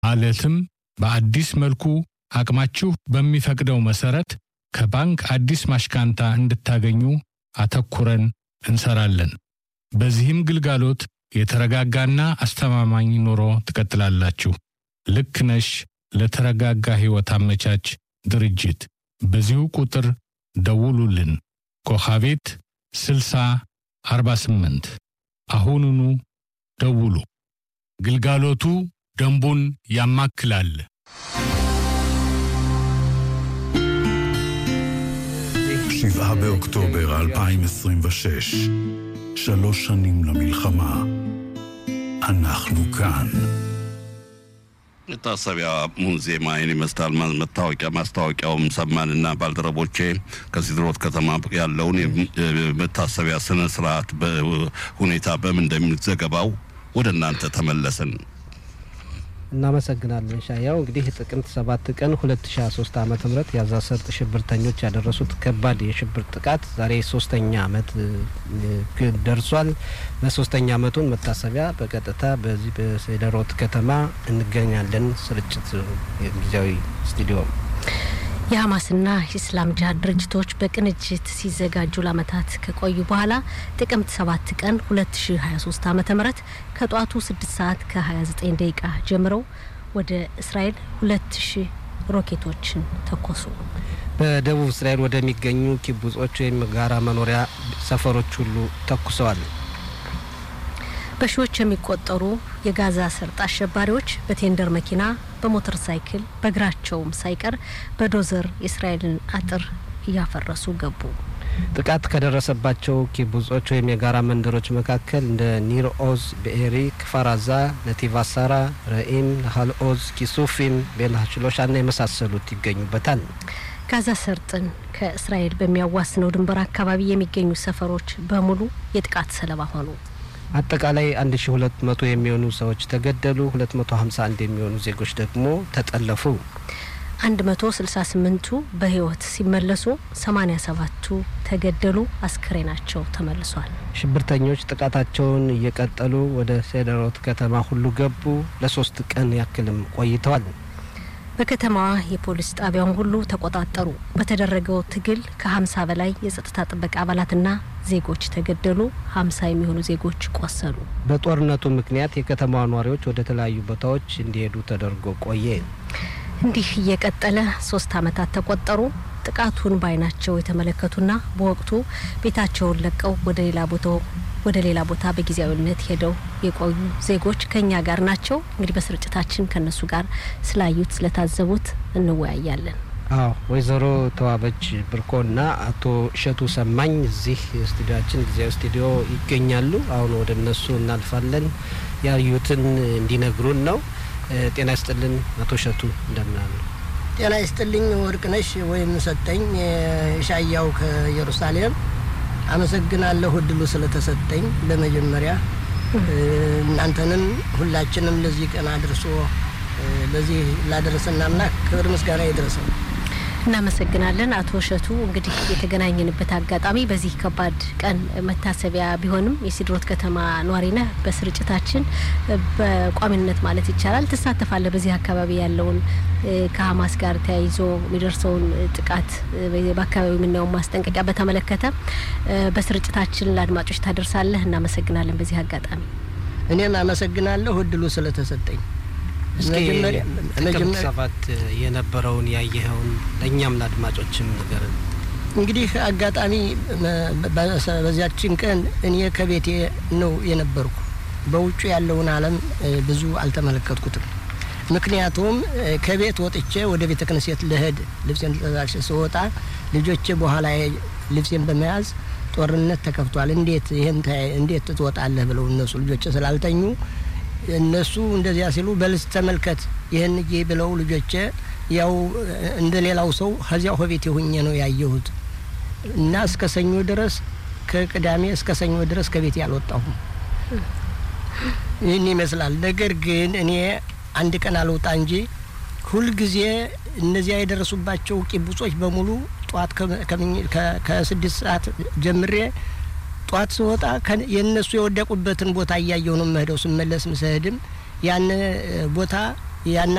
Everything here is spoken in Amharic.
ማለትም በአዲስ መልኩ አቅማችሁ በሚፈቅደው መሰረት ከባንክ አዲስ ማሽካንታ እንድታገኙ አተኩረን እንሰራለን። በዚህም ግልጋሎት የተረጋጋና አስተማማኝ ኑሮ ትቀጥላላችሁ። ልክ ነሽ ለተረጋጋ ሕይወት አመቻች ድርጅት በዚሁ ቁጥር ደውሉልን። ኮኻቤት 60 48 አሁኑኑ ደውሉ። ግልጋሎቱ ደንቡን ያማክላል። שבעה באוקטובר 2026, שלוש שנים למלחמה. אנחנו כאן. መታሰቢያ ሙዚየም አይን ይመስላል። መታወቂያ ማስታወቂያውም ሰማንና ባልደረቦቼ ከሲድሮት ከተማ ያለውን የመታሰቢያ ስነ ስርዓት ሁኔታ በምን እንደሚል ዘገባው ወደ እናንተ ተመለስን። እናመሰግናለን ሻያው። እንግዲህ ጥቅምት ሰባት ቀን 2023 ዓ ም የጋዛ ሰርጥ ሽብርተኞች ያደረሱት ከባድ የሽብር ጥቃት ዛሬ ሶስተኛ አመት ደርሷል። በሶስተኛ አመቱን መታሰቢያ በቀጥታ በዚህ በሴደሮት ከተማ እንገኛለን። ስርጭት ጊዜያዊ ስቱዲዮ የሀማስና የኢስላም ጅሀድ ድርጅቶች በቅንጅት ሲዘጋጁ ለአመታት ከቆዩ በኋላ ጥቅምት ሰባት ቀን 2023 ዓ ም ከጠዋቱ 6 ሰዓት ከ29 ደቂቃ ጀምረው ወደ እስራኤል 2000 ሮኬቶችን ተኮሱ። በደቡብ እስራኤል ወደሚገኙ ኪቡጾች ወይም ጋራ መኖሪያ ሰፈሮች ሁሉ ተኩሰዋል። በሺዎች የሚቆጠሩ የጋዛ ሰርጥ አሸባሪዎች በቴንደር መኪና፣ በሞተር ሳይክል፣ በእግራቸውም ሳይቀር በዶዘር የእስራኤልን አጥር እያፈረሱ ገቡ። ጥቃት ከደረሰባቸው ኪቡጾች ወይም የጋራ መንደሮች መካከል እንደ ኒር ኦዝ፣ ብኤሪ፣ ክፋራዛ፣ ነቲቭ አሳራ፣ ረኢም፣ ናሃል ኦዝ፣ ኪሱፊም፣ ቤን ሀሽሎሻና የመሳሰሉት ይገኙበታል። ጋዛ ሰርጥን ከእስራኤል በሚያዋስነው ድንበር አካባቢ የሚገኙ ሰፈሮች በሙሉ የጥቃት ሰለባ ሆኑ። አጠቃላይ 1200 የሚሆኑ ሰዎች ተገደሉ። 251 የሚሆኑ ዜጎች ደግሞ ተጠለፉ። 168ቱ በህይወት ሲመለሱ 87ቱ ተገደሉ። አስክሬናቸው ተመልሷል። ሽብርተኞች ጥቃታቸውን እየቀጠሉ ወደ ሴደሮት ከተማ ሁሉ ገቡ። ለሶስት ቀን ያክልም ቆይተዋል። በከተማዋ የፖሊስ ጣቢያውን ሁሉ ተቆጣጠሩ። በተደረገው ትግል ከሀምሳ በላይ የጸጥታ ጥበቃ አባላትና ዜጎች ተገደሉ። ሀምሳ የሚሆኑ ዜጎች ቆሰሉ። በጦርነቱ ምክንያት የከተማዋ ነዋሪዎች ወደ ተለያዩ ቦታዎች እንዲሄዱ ተደርጎ ቆየ። እንዲህ እየቀጠለ ሶስት አመታት ተቆጠሩ። ጥቃቱን በአይናቸው የተመለከቱና በወቅቱ ቤታቸውን ለቀው ወደ ሌላ ቦታው ወደ ሌላ ቦታ በጊዜያዊነት ሄደው የቆዩ ዜጎች ከኛ ጋር ናቸው። እንግዲህ በስርጭታችን ከነሱ ጋር ስላዩት ስለታዘቡት እንወያያለን። አዎ ወይዘሮ ተዋበች ብርኮና አቶ እሸቱ ሰማኝ እዚህ ስቱዲዮችን ጊዜያዊ ስቱዲዮ ይገኛሉ። አሁን ወደ እነሱ እናልፋለን። ያዩትን እንዲነግሩን ነው። ጤና ይስጥልን አቶ እሸቱ እንደምናሉ። ጤና ይስጥልኝ ወርቅነሽ ወይም ሰጠኝ ሻያው ከኢየሩሳሌም አመሰግናለሁ እድሉ ስለተሰጠኝ። በመጀመሪያ እናንተንም ሁላችንም ለዚህ ቀን አድርሶ ለዚህ ላደረሰን አምላክ ክብር ምስጋና ይድረሰው። እናመሰግናለን አቶ እሸቱ። እንግዲህ የተገናኘንበት አጋጣሚ በዚህ ከባድ ቀን መታሰቢያ ቢሆንም የሲድሮት ከተማ ነዋሪ ነህ። በስርጭታችን በቋሚነት ማለት ይቻላል ትሳተፋለህ። በዚህ አካባቢ ያለውን ከሀማስ ጋር ተያይዞ የሚደርሰውን ጥቃት በአካባቢው የምናየውን ማስጠንቀቂያ በተመለከተ በስርጭታችን ለአድማጮች ታደርሳለህ። እናመሰግናለን በዚህ አጋጣሚ። እኔም አመሰግናለሁ እድሉ ስለተሰጠኝ። እስኪ ጥቅምት ሰባት የነበረውን ያየኸውን ለእኛም ለአድማጮችም ንገረን። እንግዲህ አጋጣሚ በዚያችን ቀን እኔ ከቤቴ ነው የነበርኩ። በውጩ ያለውን ዓለም ብዙ አልተመለከትኩትም። ምክንያቱም ከቤት ወጥቼ ወደ ቤተ ክህነት ልሄድ ልብሴን ተዛሽ ስወጣ ልጆቼ በኋላ ልብሴን በመያዝ ጦርነት ተከፍቷል፣ እንዴት ይህን እንዴት ትወጣለህ ብለው እነሱ ልጆቼ ስላልተኙ እነሱ እንደዚያ ሲሉ በልስ ተመልከት ይህን ጊዜ ብለው ልጆቼ ያው እንደ ሌላው ሰው ከዚያው ከቤት የሁኜ ነው ያየሁት እና እስከ ሰኞ ድረስ ከቅዳሜ እስከ ሰኞ ድረስ ከቤት ያልወጣሁም ይህን ይመስላል። ነገር ግን እኔ አንድ ቀን አልወጣ እንጂ ሁልጊዜ እነዚያ የደረሱባቸው ቂቡጾች በሙሉ ጠዋት ከስድስት ሰዓት ጀምሬ ጧት ስወጣ የእነሱ የወደቁበትን ቦታ እያየሁ ነው የምሄደው። ስመለስ ስሄድም ያን ቦታ ያን